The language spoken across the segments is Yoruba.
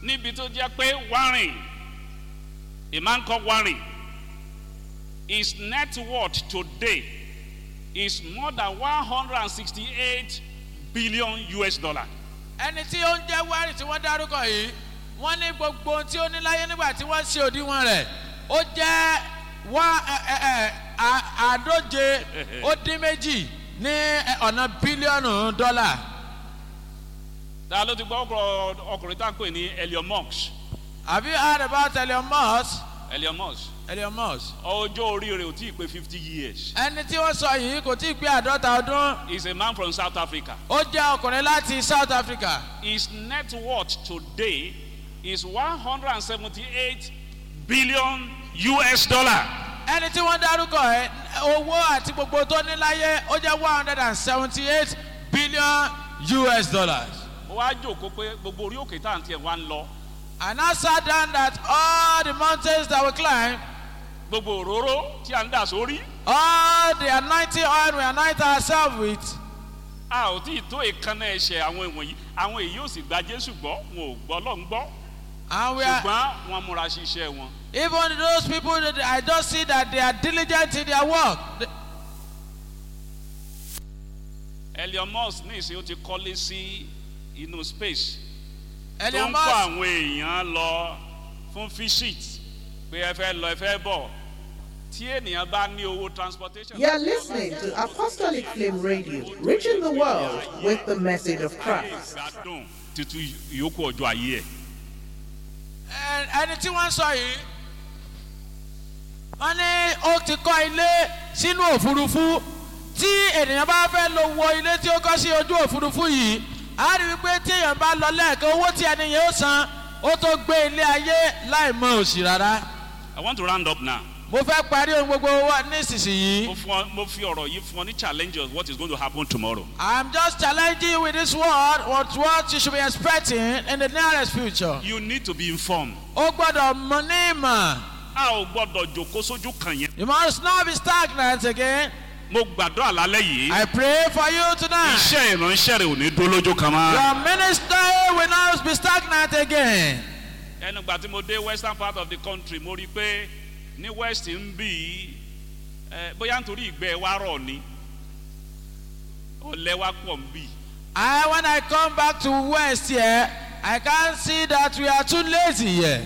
níbi tó jẹ́ pé warren a man called warren his net worth today is more than one hundred and sixty-eight billion us dollar. ẹni tí ó ń jẹ́ wárì tí wọ́n dárúkọ yìí wọ́n ní gbogbo ohun tí ó ní láyé nígbà tí wọ́n ṣe òdiwọ̀n rẹ̀ ó jẹ́ wá ẹ, ẹ, ẹ, à- àádóje ó dín méjì ní ẹ, ọ̀nà bílíọ̀nù dọ́là. ta ló ti gbọ́ ọkọ̀ ọkùnrin tá à ń pè ní elion musk have you heard about Elon Musk? elion musk Elon Musk. ọjọ́ orí rẹ̀ ò tí ì pé fifty years ẹni tí wọ́n sọ yìí kò tí ì pé àádọ́ta ọdún he is a man from south africa ó jẹ́ ọkùnrin láti south africa. his net worth today is one hundred and seventy-eight billion us dollar. ẹni tí wọ́n dárúkọ ẹ owó àti gbogbo tó ní láyé ó jẹ́ one hundred and seventy eight billion us dollars. ó wá jòkó pé gbogbo orí òkè tá à ń tiẹ̀ wá ń lọ and I sat down that all the mountains that we climb gbogbo òróró tí à ń dà sórí all the anointing oil we anoint ourselves with a ò tí ì tó ìkànnà ẹ̀ṣẹ̀ àwọn ìwọ̀nyí àwọn èyí ò sì gba jésù gbọ́ wọn ò gbọ́ lọ́n gbọ́ and we are ṣùgbọ́n wọn múra ṣiṣẹ́ wọn. even those people that I just see that they are diligent in their work. They- elion musk ní ìsìn ó ti kọ́lé sí inú space tó Elon ń kó Musk àwọn èèyàn lọ fún visit pé ẹ fẹ́ lọ ẹ fẹ́ bọ̀ tí ènìyàn bá ní owó transportation. You are listening to Apostolic Flame Radio, reaching the world with the message of Christ. gbádùn títú ìyókù ọjọ́ ayé ẹ̀. ẹ- ẹni tí wọ́n sọ yìí wọ́n ní ó ti kọ́ ilé sínú òfurufú tí ènìyàn bá fẹ́ lọ wọ ilé tí ó kọ́ sí ojú òfurufú yìí á rí i pé tí èèyàn bá lọ lẹ́ẹ̀kan owó tí ẹni yẹn ó san ó tó gbé ilé ayé láì mọ òsì rárá. I want to round up now. mo fẹ́ parí ohun gbogbo wa nísinsìnyí. mo fún ọ mo fi ọ̀rọ̀ yìí fún ọ ní challenge of what is going to happen tomorrow. I'm just challenging you with this word what what you should be expecting in the nearest future. you need to be informed. ó gbọ́dọ̀ mọ ní ìmọ̀. a ò gbọ́dọ̀ jòkó sójú kan yẹn. you must not be stagnant again. mo gbàdúrà lálẹ́ yìí. I pray for you tonight. iṣẹ́ ìránṣẹ́ rẹ̀ ò ní dúró lójú kan mọ́. Your ministry will not be stagnant again. ẹnu gbà tí mo dé western part of the country mo rí i pé ní west ń bì í ẹ, bóyá nítorí ìgbẹ́ wa rọ̀ ni ọ̀lẹ́ wa pọ̀ ń bì í. I when I come back to West here, I can't see that we are too lazy here.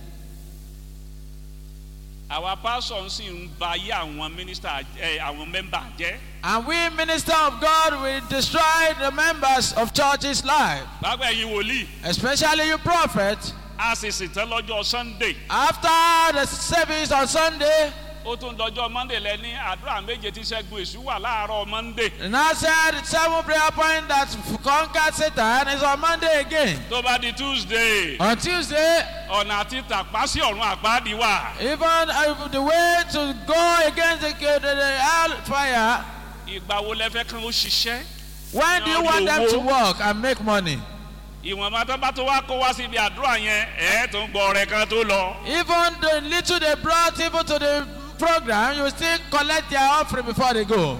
àwa pásọ̀ sì ń ba ayé àwọn mínísítà ẹ àwọn mẹ́mbà jẹ́. And we minister of God will destroy the members of church's life, báwo ẹ̀yin wòlíì especially you prophet. a sì sì tẹ́ lọ́jọ́ sunday After the service on Sunday, ó tún dọjọ́ monday lẹ ní àdúrà méje tí sẹ́gun èṣù wà láàárọ̀ monday the now said seven prayer point that conquered Satan is on Monday again. tó bá di tuesday On Tuesday, ọ̀nà àti tàpá sí ọ̀run àpáàdì wà even uh, the way to go against the, the, the hellfire, ìgbà wo lẹ fẹ́ kán ó ṣiṣẹ́ when do you want them to work and make money? ìwọ̀nba tó bá tó wá kó wá síbi àdúrà yẹn ẹ̀ tó ń gbọ́ ọ̀rẹ́ kan tó lọ Even the little they brought even to the program, you still collect their offering before they go.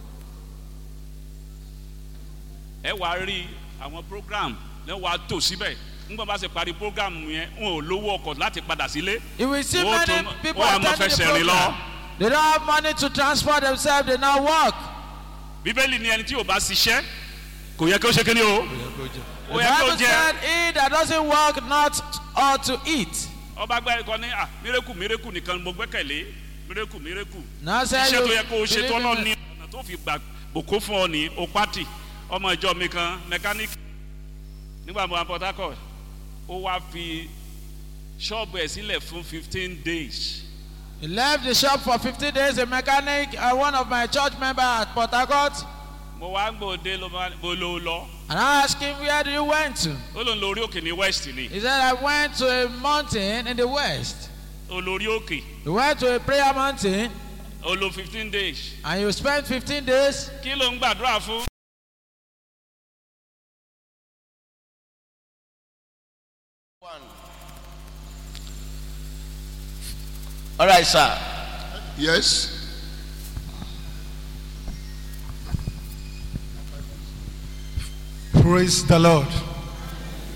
ẹ wàá rí àwọn program ẹ wàá tò síbẹ̀ nígbà bá ṣe parí program yẹn wọn ò lówó ọkọ̀ láti padà sílé You will see Wọ́n many tún- people wọ́n á máa attending the fẹsẹ̀ rìn program. lọ. They don't have money to transport themselves, they now walk. bíbélì ni ẹni tí ò bá ṣiṣẹ́ kò yẹ kí ó ṣe kí ni o The ó yẹ kí ó Bible jẹ said, He that doesn't work not ought to eat. ọba gbẹ́ ẹ̀kọ́ ní à mírèkù mírèkù nìkan mo gbẹ́kẹ̀lé mírèkù mírèkù Now said iṣẹ́ tó you yẹ kó o ṣe believe tó in lọ it. ní ọ̀nà tó fi gbà bòkó fún ọ ní o pátì ọmọ ìjọ mi kan mẹkáníìkì nígbà mo wà port harcourt ó wá fi ṣọ́ọ̀bù ẹ̀ sílẹ̀ fún fifteen days He left the shop for 50 days, a mechanic, uh, one of my church members at Port Harcourt. mo wá gbòde ló máa bó ló lọ And I asked him, Where do you went to? ó lòun lórí òkè ní west ni He said, I went to a mountain in the west. olórí òkè He went to a prayer mountain ó lo fifteen days and you spent 15 days. kí ló ń gbàdúrà fún. All right, sir. Yes. Praise the Lord.